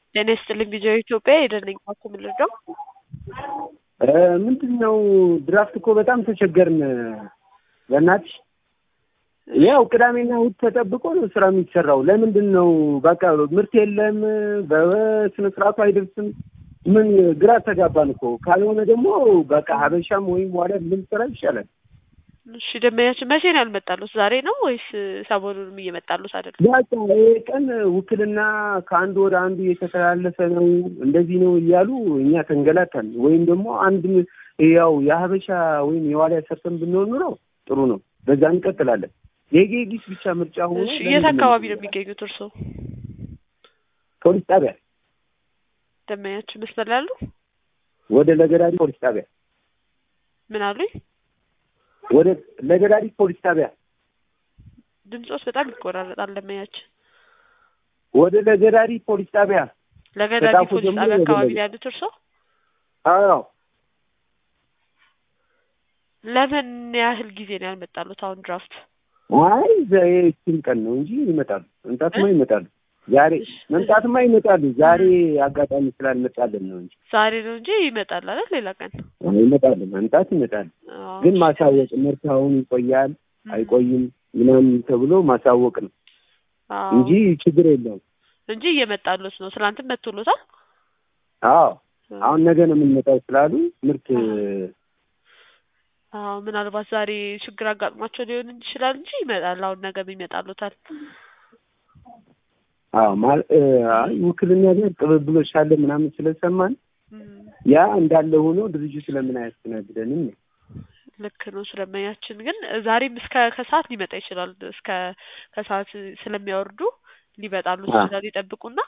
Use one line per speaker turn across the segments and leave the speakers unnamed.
ጤና ይስጥልኝ ቪዲዮ ኢትዮጵያ የደነኝ ባኩ ምልደው
ምንድን ነው ድራፍት እኮ በጣም ተቸገርን። በእናትሽ ያው ቅዳሜና እሑድ ተጠብቆ ነው ስራ የሚሰራው። ለምንድን ነው በቃ ምርት የለም፣ በስነ ስርዓቱ አይደርስም። ምን ግራ ተጋባን እኮ። ካልሆነ ደግሞ በቃ ሀበሻም ወይም ዋዳ ልንሰራ ይሻላል።
እሺ ደመኛችን መቼ ነው ያልመጣሉት? ዛሬ ነው ወይስ ሰሞኑንም እየመጣሉት አይደለም?
በቃ ይሄ ቀን ውክልና ከአንድ ወደ አንዱ እየተተላለፈ ነው እንደዚህ ነው እያሉ እኛ ተንገላታን። ወይም ደግሞ አንድ ያው የሀበሻ ወይም የዋሊያ ሰርተን ብንሆን ኑሮ ጥሩ ነው፣ በዛ እንቀጥላለን። የጌጊስ ብቻ ምርጫ ሆኖ
እሺ የት አካባቢ ነው የሚገኙት እርስዎ?
ፖሊስ ጣቢያ
ደመኛችን መስመር ላይ ያሉ
ወደ ለገዳዲ ፖሊስ ጣቢያ
ምን አሉኝ?
ወደ ለገዳዲ ፖሊስ ጣቢያ
ድምፆስ በጣም ይቆራረጣል። ደመኛችን
ወደ ለገዳዲ ፖሊስ ጣቢያ
ለገዳዲ
ከጣፎ
ፖሊስ
ጀምሮ
ጣቢያ
ወደ
አካባቢ
ላይ።
ነው ያሉት እርስዎ?
አዎ
ለምን ያህል ጊዜ ነው ያልመጣሉት? አሁን ድራፍት
አይ ይህችን ቀን ነው እንጂ ይመጣሉ። መምጣትማ ይመጣሉ። ዛሬ መምጣትማ ይመጣሉ። ዛሬ አጋጣሚ ስላልመጣልን ነው እንጂ
ዛሬ ነው እንጂ ይመጣል አይደል? ሌላ ቀን
አዎ፣ ይመጣሉ። መምጣት ይመጣሉ።
አዎ።
ግን ማሳወቅ ምርት አሁን ይቆያል አይቆይም ምናምን ተብሎ ማሳወቅ ነው
አዎ።
እንጂ ችግር የለውም።
እንጂ እየመጣሉት ነው። ትናንትም መጥቶሎታል።
አዎ አሁን ነገ ነው የምንመጣው ስላሉ ምርት
አዎ ምናልባት ዛሬ ችግር አጋጥሟቸው ሊሆን ይችላል እንጂ ይመጣል። አሁን ነገም ይመጣሉታል።
አዎ ማል አይ ውክልና ጋር ቅብብሎች አለ ምናምን ስለሰማን
እም፣
ያ እንዳለ ሆኖ ድርጅቱ ለምን አያስተናግደንም ነው።
ልክ ነው። ስለመያችን ግን ዛሬም እስከ ከሰዓት ሊመጣ ይችላል። እስከ ከሰዓት ስለሚያወርዱ ሊመጣሉ
አ።
ይችላል። ይጠብቁና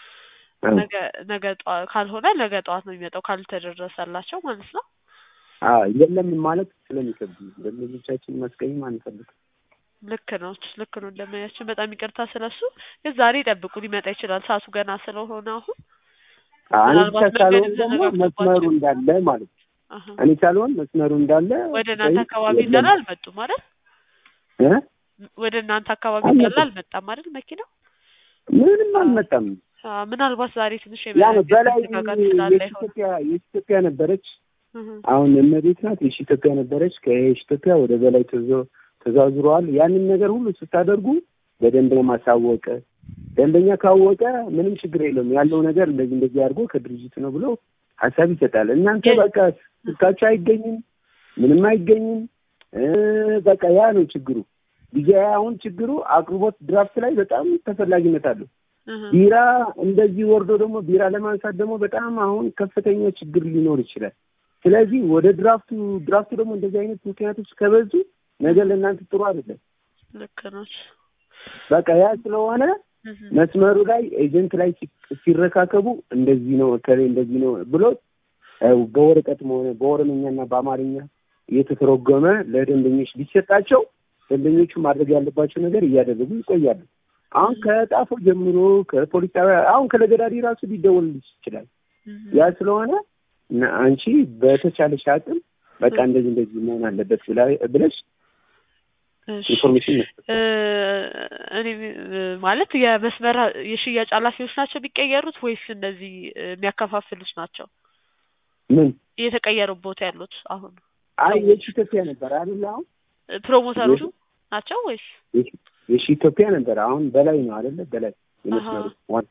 አ።
ነገ ነገ ጠዋት ካልሆነ ነገ ጠዋት ነው የሚመጣው ካልተደረሰላቸው ማለት ነው።
አዎ የለም ማለት ስለሚከብድ ነው። ደንበኞቻችን ማስቀየም አንፈልግም።
ልክ ነው። ልክ ነው። እንደመያችን በጣም ይቅርታ ስለሱ። ግን ዛሬ ይጠብቁ ሊመጣ ይችላል። ሰዓቱ ገና ስለሆነ አሁን
አንድ
ምናልባት
ብቻ ካልሆን
መንገድ
ደግሞ
ተዘጋግቶባቸው
መስመሩ እንዳለ ማለት ነው።
አሀ።
እኔ ካልሆን መስመሩ እንዳለ
ወደ እናንተ
ወይ
አካባቢ
የለም።
እንዳለ አልመጡም አይደል?
እ?
ወደ እናንተ አካባቢ
አልመጡም።
እንዳለ አልመጣም አይደል? መኪናው
ምንም አልመጣም።
አ፣ ምናልባት ዛሬ ትንሽ
ያ ነው
የመንገድ
በላይ
መዘጋጋት ስላለ ይሆናል።
የኢትዮጵያ የኢትዮጵያ ነበረች
እህ፣
አሁን እመቤት ናት። የሺ ኢትዮጵያ ነበረች። ከየሺ ኢትዮጵያ ወደ በላይ ተዘ- ተዛዙረዋል። ያንን ነገር ሁሉ ስታደርጉ በደንብ ማሳወቅ፣ ደንበኛ ካወቀ ምንም ችግር የለውም። ያለው ነገር እንደዚህ እንደዚህ አድርጎ ከድርጅቱ ነው ብሎ ሀሳብ ይሰጣል። እናንተ
ግን-
በቃ ስልካቸው አይገኝም፣ ምንም አይገኝም። እ በቃ ያ ነው ችግሩ። ዲጄ አሁን ችግሩ አቅርቦት ድራፍት ላይ በጣም ተፈላጊነት አለው።
እህ፣
ቢራ እንደዚህ ወርዶ ደግሞ ቢራ ለማንሳት ደግሞ በጣም አሁን ከፍተኛ ችግር ሊኖር ይችላል። ስለዚህ ወደ ድራፍቱ ድራፍቱ ደግሞ እንደዚህ አይነት ምክንያቶች ከበዙ ነገር ለእናንተ ጥሩ አይደለም።
ልክ ነው።
በቃ ያ ስለሆነ
እህ፣
መስመሩ ላይ ኤጀንት ላይ ሲ- ሲረካከቡ እንደዚህ ነው እከሌ እንደዚህ ነው ብሎ እ በወረቀትም ሆነ በኦሮምኛና በአማርኛ እየተተረጎመ ለደንበኞች ቢሰጣቸው ደንበኞቹ ማድረግ ያለባቸው ነገር እያደረጉ ይቆያሉ። አሁን ከጣፎ ጀምሮ ከፖሊስ ጣቢያ አሁን ከለገዳዲ ራሱ ሊደወልልሽ ይችላል።
እህ፣
ያ ስለሆነ እና አንቺ በተቻለሽ አቅም በቃ እንደዚህ እንደዚህ መሆን አለበት ብላ ብለሽ
እሺ።
ኢንፎርሜሽን መስጠት
እ፣ እኔ እ፣ ማለት የመስመር የሽያጭ ኃላፊዎች ናቸው የሚቀየሩት ወይስ እነዚህ እ፣ የሚያከፋፍሉት ናቸው
ምን
እየተቀየሩ ቦታ ያሉት አሁን
አይ የሺ ኢትዮጵያ ነበር አይደል? አሁን
እ፣ ፕሮሞተሮቹ ናቸው ወይስ
የሺ- የሺ ኢትዮጵያ ነበር። አሁን በላይ ነው አይደለ? በላይ የመስመሩ
አሃ።
ዋና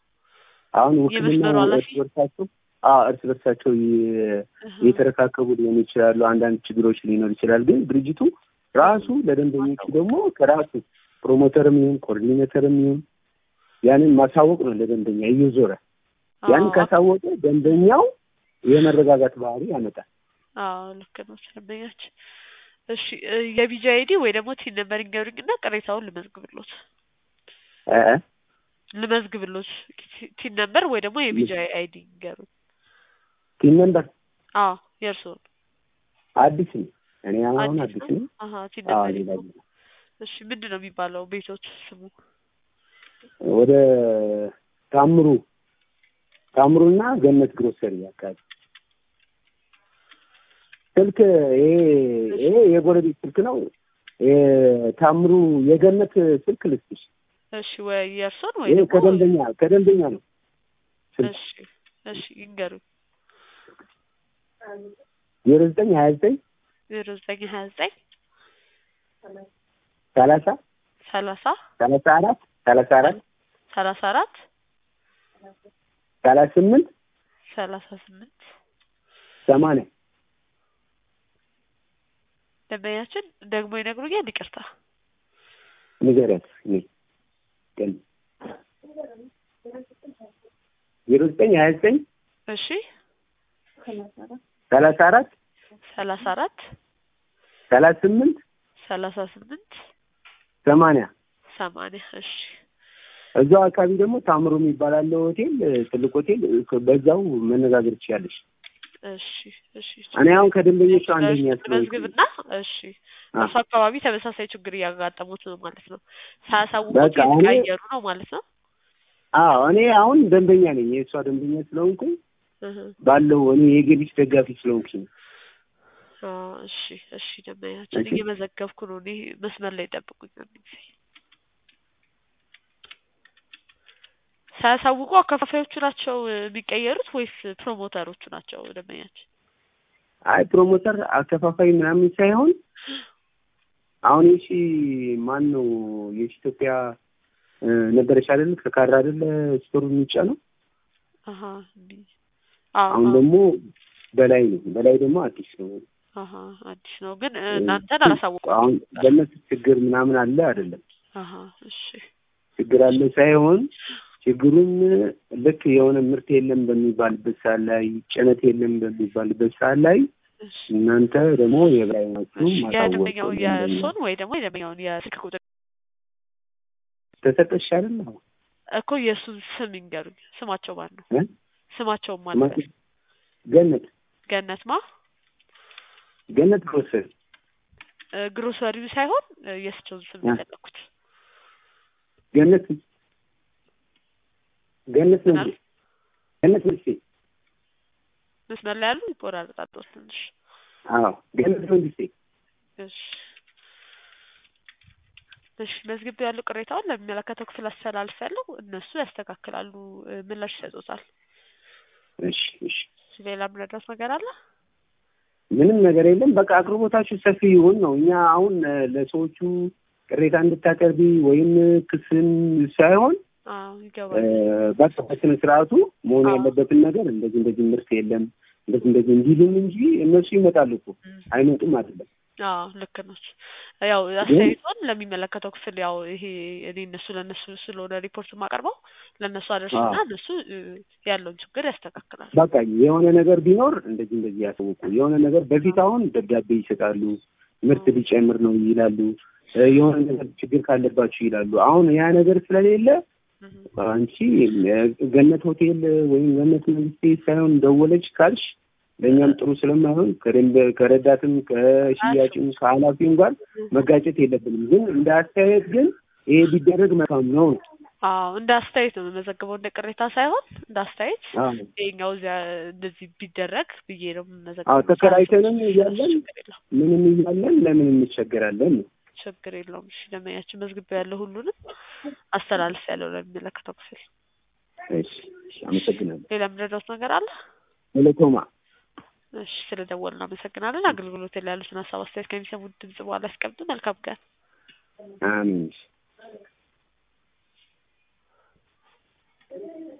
አሁን ውክልና
የመስመሩ ኃላፊ?
እርስ በርሳቸው አዎ እርስ በርሳቸው የ-
እህ፣
የተረካከቡ ሊሆኑ ይችላሉ። አንዳንድ ችግሮች ሊኖር ይችላል። ግን ድርጅቱ ራሱ ለደንበኞቹ ደግሞ ከራሱ ፕሮሞተርም ይሁን ኮኦርዲኔተርም ይሁን ያንን ማሳወቅ ነው ለደንበኛ እየዞረ ያንን
አዎ፣
ካሳወቀ ደንበኛው የመረጋጋት ባህሪ ያመጣል።
አዎ ልክ ነው። ስለመያችን እሺ እ፣ የቢጂ አይዲ ወይ ደግሞ ቲን ነምበር ይንገሩኝና ቅሬታውን ልመዝግብሎት
እ እ
ልመዝግብሎት ቲ- ቲን ነምበር ወይ ደግሞ የቢጂ አይዲ ይንገሩኝ።
ቲም ነምበር
አዎ የእርስዎን
አዲስ ነው። እኔ አሁን
አዲስ
አዲስ
ነው?
ነው።
አሀ ቲን
አዎ
ነምበር
ሌላ
ይንገሩኝ። እሺ ምንድን ነው የሚባለው ቤቶች ስሙ?
ወደ ታምሩ ታምሩና ገነት ግሮሰሪ አካባቢ ስልክ ይሄ ይሄ የጎረቤት ስልክ ነው። ይሄ ታምሩ የገነት ስልክ ልስጥሽ።
እሺ ወይ የእርስዎን ወይ
ይሄ
ደግሞ
ከደንበኛ ከደንበኛ ነው። ስልክ
እሺ እሺ ይንገሩኝ።
ዜሮ ዘጠኝ ሀያ ዘጠኝ
ዜሮ ዘጠኝ ሀያ ዘጠኝ
ሰላሳ
ሰላሳ
ሰላሳ አራት ሰላሳ አራት
ሰላሳ አራት
ሰላሳ ስምንት
ሰላሳ ስምንት
ሰማንያ
ደንበኛችን ደግሞ ይነግሩኛል። ይቅርታ
ንገሪያት እኔ ቀን ዜሮ ዘጠኝ ሀያ ዘጠኝ
እሺ
ሰላሳ አራት
ሰላሳ አራት
ሰላሳ ስምንት
ሰላሳ ስምንት
ሰማንያ
ሰማንያ እሺ
እዛው አካባቢ ደግሞ ታምሮ የሚባል አለ ሆቴል፣ ትልቅ ሆቴል። በዛው መነጋገር ትችላለሽ።
እሺ እሺ
እኔ አሁን ከደንበኞቹ አንደኛ ስለሆንኩ
መዝግብና እሺ እሱ አካባቢ ተመሳሳይ ችግር እያጋጠሙት ነው ማለት ነው። ሳያሳውቁት
በቃ እኔ-
የተቀያየሩ ነው ማለት ነው።
አዎ እኔ አሁን ደንበኛ ነኝ። የእሷ ደንበኛ ስለሆንኩኝ
እህ
ባለው እኔ የገቢች ደጋፊ ስለሆንኩኝ
አዎ እሺ እሺ ደንበኛችን
እሺ።
እየመዘገብኩ ነው። እኔ መስመር ላይ ጠብቁኝ አንድ ጊዜ። ሳያሳውቁ አከፋፋዮቹ ናቸው የሚቀየሩት ወይስ ፕሮሞተሮቹ ናቸው ደንበኛችን?
አይ ፕሮሞተር አከፋፋይ ምናምን ሳይሆን አሁን የሺ ማን ነው የሺ ኢትዮጵያ እ፣ ነበረች አይደል? ከካራ አይደል ስቶሩ የሚጫ ነው።
አሀ እንዲህ አዎ
አሁን
አዎ
ደግሞ በላይ ነው። በላይ ደግሞ አዲስ ነው።
አሀ አዲስ ነው ግን እ፣ እናንተን አላሳወቁም።
አሁን በእነሱ ችግር ምናምን አለ አይደለም
አሀ እሺ
ችግር አለ ሳይሆን ችግሩም ልክ የሆነ ምርት የለም በሚባልበት ሰዓት ላይ ጭነት የለም በሚባልበት ሰዓት ላይ
እሺ
እናንተ ደግሞ የበላይ ናችሁ
እሺ
ማሳወቅ
የደንበኛው
ነው።
የእሱን ወይ ደግሞ የደንበኛውን የስልክ ቁጥር
ተሰጠሽ አይደል? አሁን
እኮ የእሱን ስም ይንገሩኝ። ስማቸው ማን ነው?
እ?
ስማቸው ማን ነው?
ስማችሁ ገነት
ገነት ማ
ገነት ግሮሰሪ
እ፣ ግሮሰሪው ሳይሆን እ፣ የእሳቸውን ስም
እ?
የፈለኩት
ገነት ገነት ነው
ምናል?
እንዴ? ገነት ነው እንዴ?
መስመር ላይ ያሉ ይቆራረጣል ትንሽ።
አዎ ገነት ነው እንዴ?
እሺ እሺ መዝግብ ያለው ቅሬታውን ለሚመለከተው ክፍል አስተላልፍ ያለው እነሱ ያስተካክላሉ፣ እ፣ ምላሽ ይሰጡታል።
እሺ እሺ
ሌላ ምንድረስ ነገር አለ?
ምንም ነገር የለም። በቃ አቅርቦታችሁ ሰፊ ይሁን ነው። እኛ አሁን እ፣ ለሰዎቹ ቅሬታ እንድታቀርቢ ወይም ክስን ሳይሆን
አዎ
እ፣
ይገባል።
በቃ በስነ ስርዓቱ መሆን
አዎ።
ያለበትን ነገር እንደዚህ እንደዚህ ምርት የለም እንደዚህ እንደዚህ እንዲሉም እንጂ እነሱ ይመጣሉ እኮ
እም፣
አይመጡም አይደለም።
አዎ ልክ ነች። ያው አስተያየቷን ለሚመለከተው ክፍል ያው ይሄ እኔ እነሱ ለእነሱ ስለሆነ ሪፖርት የማቀርበው ለእነሱ አደርስና
አዎ።
እነሱ እ፣ ያለውን ችግር ያስተካክላል።
በቃ የሆነ ነገር ቢኖር እንደዚህ እንደዚህ ያሳውቁ። የሆነ ነገር በፊት አሁን ደብዳቤ ይሰጣሉ፣ ምርት ሊጨምር ነው ይላሉ፣ እ፣ የሆነ ነገር ችግር ካለባችሁ ይላሉ። አሁን ያ ነገር ስለሌለ
እም፣
አንቺ እ፣ ገነት ሆቴል ወይም ገነት መንግስቴ ሳይሆን ደወለች ካልሽ ለእኛም ጥሩ ስለማይሆን ከደንበ ከረዳትም ከሽያጭም ከኃላፊውም ጋር መጋጨት የለብንም። ግን እንደ አስተያየት ግን ይሄ ቢደረግ መልካም ነው።
አዎ እንደ አስተያየት ነው የምመዘግበው እንደ ቅሬታ ሳይሆን እንደ አስተያየት
አዎ
ይኸኛው እዚያ እንደዚህ ቢደረግ ብዬ ነው
አዎ
የምመዘግበው።
ተከራይተንም እያለን
ችግር የለውም
ምንም እያለን ለምን እንቸገራለን ነው።
ችግር የለውም። እሺ ደንበኛችን መዝግቤ ያለው ሁሉንም አስተላልፍ ያለው ለሚመለከተው ክፍል።
እሺ እሺ፣ አመሰግናለሁ።
ሌላ የምንረዳውት ነገር አለ?
ቴሌኮማ
እሺ ስለ አመሰግናለን። አገልግሎት ላይ ያሉትን ሀሳብ አስተያየት ከሚሰሙት ድምጽ በኋላ ያስቀምጡ። መልካም ቀን።
አሚን